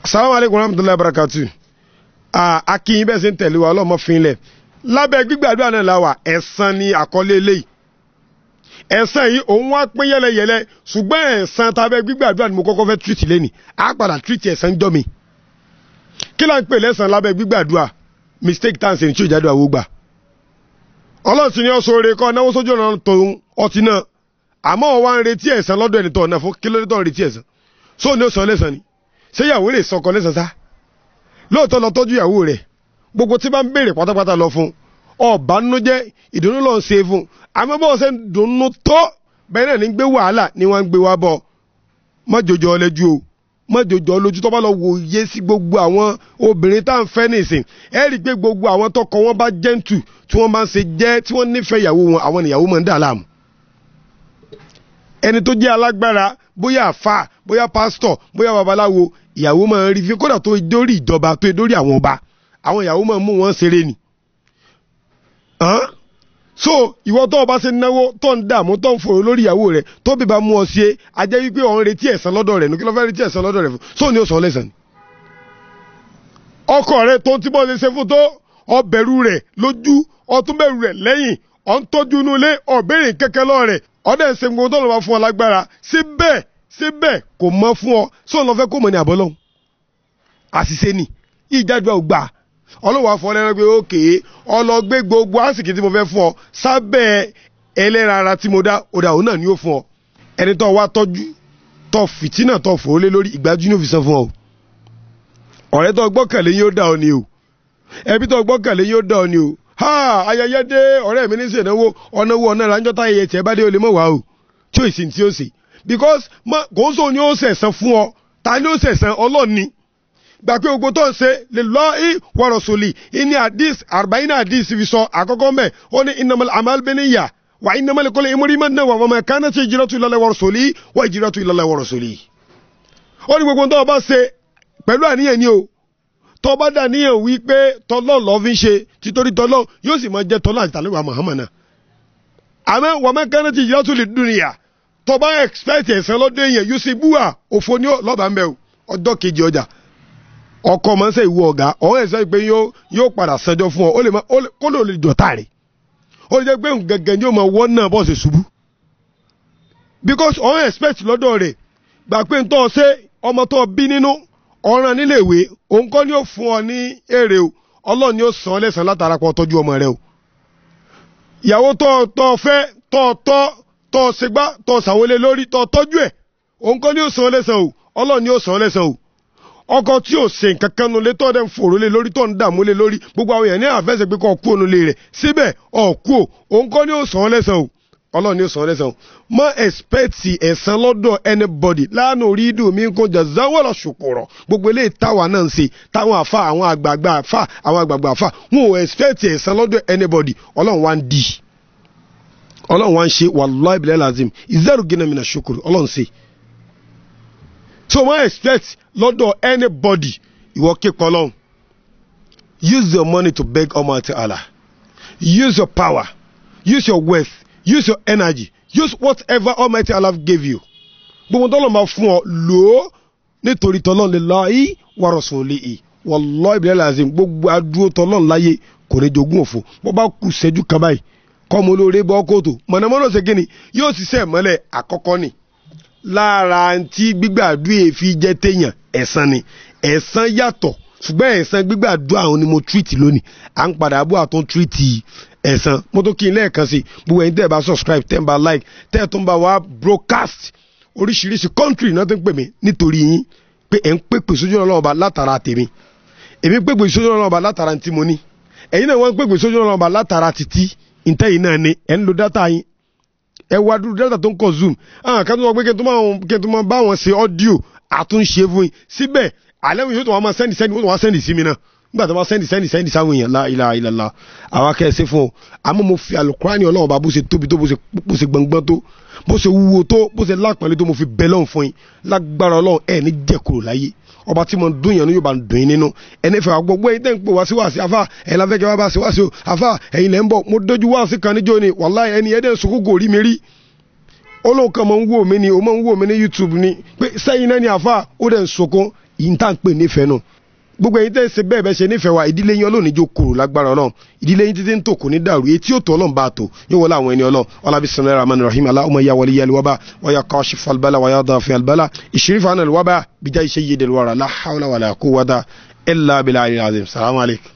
salamu aleykum rahmatulahi barakatu akínyìn bẹ́ẹ̀ ṣe ń tẹ̀lé wa ọlọ́mọ finlẹ̀ lábẹ́ gbígbàdúrà náà la wà ẹ̀san ni àkọlé eléyìí ẹ̀san yìí òun wá pín yẹlẹyẹlẹ ṣùgbọ́n ẹ̀san tàbẹ́ gbígbàdúrà ni mo kọ́kọ́ fẹ́ tírìtì lẹ́nì á padà tírìtì ẹ̀san jọ́ mi kí la ń pè lẹ́san lábẹ́ gbígbàdúrà mistake tá à ń ṣe ní tí ìjádùn àwọ̀ gbà ọlọ́run ti ní ọ̀sọ̀ oore kọ́ náwó sójú ọ̀nà tòun ọtí náà àmọ́ wọn wá ń retí ẹ̀san lọ́dọ̀ ẹni tó ọ̀nà fún kí ló dé tó ń retí ẹ̀san sóò ní ó sọ lẹ́san ni ṣé ìyàwó rẹ̀ sọkọ lẹ́san sá lóòótọ́ lọ tọ́jú ìyàwó rẹ̀ gbogbo tí bá ń béèrè pátápátá lọ fún ọba nínú jẹ́ ìdùnnú lọ́n ṣe fún àmọ́ bọ́ọ̀ ṣe ń dùnnú tó bẹ́ẹ̀ náà ní gbé wàhálà ni wọ́n ń gbé wá bọ̀ má jòjò ọlẹ́jú o má jòjò ọlójú tó bá lọ wòye sí gbogbo àwọn obìnrin tá à ń fẹ́ nìsín ẹ rí i pé gbogbo àwọn tọkọ wọn bá jẹ́ǹtù tí wọ́n bá ń ṣe jẹ́ tí wọ́n nífẹ̀ẹ́ ìyàwó wọn àwọn ìyàwó máa ń dà láàmú ẹni tó jẹ́ alágbára bóyá àfà bóyá pásítọ̀ bóyá babaláwo ìyàwó máa ń rí fi kódà tó dórí ìjọba tó dórí àwọn ọba àwọn ìyàwó máa ń mú wọn ṣeré ni. so ìwọ tó o bá ṣe náwó tó ń dààmú tó ń fòrò lórí ìyàwó rẹ tó bí bá mú ọ sí ẹ ajẹ́ wípé ọ̀n retí ẹ̀san lọ́dọ̀ rẹ̀ nùkí ló fẹ́ retí ẹ̀san lọ́dọ̀ rẹ̀ fún so ní o sọ lẹ́sàn. ọkọ rẹ tó ń tí bọ́ ṣe ṣe fún tó ọbẹ̀rù rẹ̀ lójú ọtún bẹ̀rù rẹ̀ lẹ́yìn ọ̀ ń tọ́jú inú ilé ọ̀bẹ̀rẹ̀ kẹ́kẹ́ lọ́ rẹ̀ ọdẹ ń ṣe gbogbo tó lọ bá fún ọ lágbára síbẹ̀ síbẹ̀ kò mọ fún ọ sóun lọ fẹ́ kó mọ ní àbọ̀lọ́hún àṣìṣe ni ìjádùá ò gbà ọlọ́wọ́ afọ lẹ́nu pé ókè ọlọ́gbé gbogbo àsìkò tí mo fẹ́ fún ọ sábẹ́ ẹlẹ́ra ara tí mo dá ọ̀dà òun náà ni ó fún ọ ẹni tó wá tọ́jú tó fìtínà tó fò ó lé lórí ìgbájú ní òfìsàn fún ọ ọ̀rẹ́ tó gbọ́kànlé yóò dá ọ ni o ẹbí tó gbọ́kànlé yóò dá ọ ni o ha ayẹyẹ dé ọ̀rẹ́ mi ní sèǹdánwó ọ̀nàwó ọ̀nà ìrànjọ́ tá ayẹyẹ tiẹ̀ bá dé o lè mọ̀ wá o tí o sì tí o sì because kò ń sọ ni ó sẹ̀sán fún ọ ta ni ó sẹ̀sán ọlọ́ọ̀ni gbà pé gbogbo tó ń ṣe lè lọ í wọ̀rọ̀ sòlì ìní àdìs àrùbáyínà àdìs fi sọ àkọ́kọ́ mẹ́ ó ní innamal a'mal binniyah wà innamal likulli imri'in ma nawa wa ma kanat hijratuhu ila Allahi wa rasulihi wa hijratuhu ila Allahi wa rasulihi. ó ní gbogbo tó o bá ṣe pẹ̀lú àníyàn ni o tó bá dà níyàn wí pé tọ́lọ́ lọ́ fi ń ṣe títorí tọ́lọ́ yóò sì máa jẹ́ tọ́lọ́ àti tàlẹ́wà Muhammad náà. àmọ́ wa ma kanat hijratuhu lid-dunya tó bá expect ẹ̀sán lọ́dọ̀ èèyàn yóò sì búwà òfò ní lọ́ba ń bẹ̀ ọjọ́ kejì ọjà ọkọ máa ń sẹ ìwọ ọ̀gá ọ̀hún ẹ̀ sọ pé yóò padà sanjọ́ fún ọ ó lè má kó lè lè jọ̀tà rẹ̀ ó lè jẹ́ pé gẹ́gẹ́ ni yóò máa wọ́n náà bọ́ọ̀sì ṣubú because ọ̀hún expect lọ́dọ̀ rẹ̀ gbà pé ń tọ́ ọ ṣe ọmọ tó bí nínú ọ̀ràn nílé ìwé òun kọ́ ni ó fún ọ ní èrè o ọlọ́run ni ó san lẹ́sàn látara pọ̀ tọ́jú ọmọ rẹ o ìyàwó tó tọ́ fẹ́ tọ́ tọ́ tọ́ ṣègbà tọ́ ṣàwọlé lórí tọ́ tọ́jú ẹ̀ òun kọ́ ni ó san lẹ́sàn o ọlọ́run ni ó san lẹ́sàn o ọkọ tí ò ṣe nǹkan kan nulẹ̀ tó dẹ̀ ń fòrò lé lórí tó ń dààmú lé lórí gbogbo àwọn èèyàn ní àfẹsẹ̀ pé kọ́ kú ònulé rẹ̀ síbẹ̀ ọ̀ kú ò òun kọ́ ni ó sàn án lẹ́sàn o ọlọ́run ni ó sàn án lẹ́sàn o má ẹ̀spẹ̀tì ẹ̀san lọ́dọ̀ anybody láàánú orí ìdùn mi kò jà záwọ́lọ̀ ṣòkòrọ̀ gbogbo eléyìí táwa náà ń ṣe táwọn àfa àwọn àgbààgbà àfa àwọn àgbààgbà àfa wọn ò ẹ̀spẹ̀tì ẹ̀san lọ́dọ̀ anybody ọlọ́run wá ń di ọlọ́run wá ń ṣe wàlúwà ìbílẹ̀ lazim ìzẹ́rù gínà mìíràn ṣòkòrò ọlọ́run ṣe so wọ́n expect lọ́dọ̀ anybody ìwọ képa ọlọ́run use your money to beg Almighty Allah use your power use your wealth use your energy use whatever Almighty Allah gave you gbogbo tọ́lọ̀ máa fún ọ lò ó nítorí tọ́lọ̀ lè lọ yí wa rasulihi wallahi ìbílẹ̀ làzim gbogbo adúró tọ́lọ̀ láyé kò ní jogún òfò bó bá kù sẹ́jú kan báyìí kọ́ mo lóore bọ́ kóòtù mọ̀nàmọ́nà ṣe kí ni yóò ṣiṣẹ́ ìmọ́lẹ̀ àkọ́kọ́ ni lára tí gbígbàdúrà èéfi jẹ́ téèyàn ẹ̀san ni ẹ̀san yàtọ̀ ṣùgbọ́n ẹ̀san gbígbàdúrà àwọn ni mo tírìtì lónìí à ń padà bọ́ àtún tírìtì ẹ̀san mo tó kí n lẹ́ẹ̀kan sí gbogbo ẹ̀yin tẹ́ ẹ bá subscribe tẹ́ ẹ bá like tẹ́ ẹ tó ń bá wa broadcast oríṣiríṣi country náà tó ń pè mí nítorí yín pé ẹ̀ ń pèpè sójú ọ̀nà ọba látara tèmi èmi pèpè sójú ọ̀nà ọba látara tí mo ní ẹ̀yin náà wọ́n pèpè sójú ọ̀nà ọba látara títí ìtẹ́yìn náà ni ẹ̀ ń lo dátà yín ẹ wá dúró dátà tó ń kọ zoom àwọn kan tó wọ́n pé kí n tó máa bá wọn ṣe ọ́díò àtúnṣe fún yín síbẹ̀ alẹ́ mi yóò tó wọ́n máa sẹ́ndì sẹ́ndì wọ́n tó wọ́n sẹ́ndì sí mi náà nígbà tó wọ́n sẹ́ndì sẹ́ndì sẹ́ndì sáwọn èèyàn la ilaha illallah àwa kẹ́sẹ́ fún ọ àmọ́ mo fi alukurani ọlọ́run bá bó ṣe tóbi tó bó ṣe gbọ̀ngbọ́n tó bó ṣe wúwo tó bó ṣe lápẹ̀lẹ́ tó mo fi bẹ́ lọ́hùn fún yín lágbára ọlọ́run ẹ̀ ní jẹ́kúrò láyé ọba tí mo dún yẹn ní yóò bá dùn yín nínú ẹni fẹ́ gbogbo ẹ̀yin tẹ́ ń pè wá sí wá sí afá ẹ̀yin la fẹ́ kẹ́ wá bá sí wá sí o afá ẹ̀yin lẹ́ ń bọ̀ mo dójú wá sí kan níjó ni wàláhì ẹni ẹ̀dẹ̀ sunkún kò rí mi rí olóhùn kan máa ń wò mí ni o máa ń wò mí ní youtube ni pé sẹ́yìn náà ni àfa ó dẹ̀ ń sunkún yìí ń tà ń pè nífẹ̀ẹ́ nù gbogbo ẹ̀yin tẹ́ ẹ ṣe bẹ́ẹ̀ bẹ́ẹ̀ ṣe nífẹ̀ẹ́ wa ìdílé yín ọlọ́run níjó kòrò lágbára ọlọ́run ìdílé yín títí ń tò kò ní dàrú etí ò tó ọlọ́run bá tò yóò wọlé àwọn ẹni ọlọ́run ọlá bisimilayi rahman rahim aláwọ̀ ya wàlí yẹlẹ wàbà wàyà kọ́ṣì falbala wàyà dàfẹ́ albala ìṣirífà náà wàbà bíjà iṣẹ́ yé dẹ̀lú wàrà láhàwùlà wàlà kó wàdà ẹ̀ lábìlà àyè salamu alaykum.